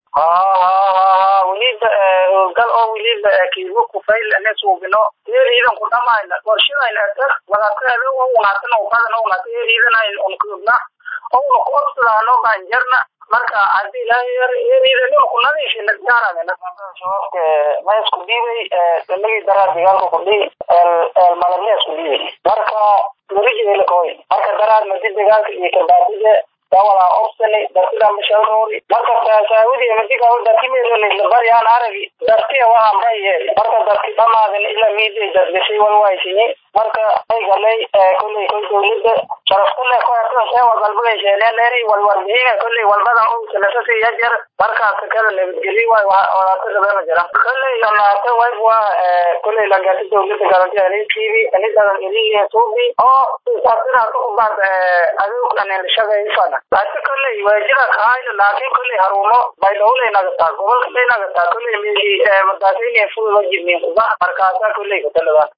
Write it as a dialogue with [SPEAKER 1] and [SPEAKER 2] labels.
[SPEAKER 1] ha ha ha ha weliba howlgal oo weliba kiibo kufayl ane suubino eeriidan ku dhamayna qorshadayna tag wadaataada unaatan badan unaata eeriidanayn unkuubna ouna ku obsadaano banjarna marka hadii ilaahay eeriidan ku nadiifina gaarana shabaabka ma isku dhiibay damagii daraa dagaalka ku dhihi malabna isku dhiibay marka werijeelakoy marka daraad madi dagaalka iyo kabaadida dawala obsani dartida mashalroori marka saawidi madiga darkimeeloni labaryaan aragi dartiya waa maye marka darki dhamaadin ila miiday dadgashay walwaaysiye marka ay galay kolley koy dowlada sharaftale ku hatasee wadalbagaysheeneeneeri walwarbihiina kolley walbadan u salasasi yajar markaas kala nabadgeli waay walaata gadana jira kolley lamaata wayb waa kolley lagati dowlada garanti anikiibi anidadan eliya suubi oo saasina kubaad aduug anelshagaysana laakiin kolley waa jira kahayna laakiin kolley harumo baydhowlay nagataa gobolka bay nagataa kolley mili madaasayna fududa jirnin kuba markaasa kolley kataladaan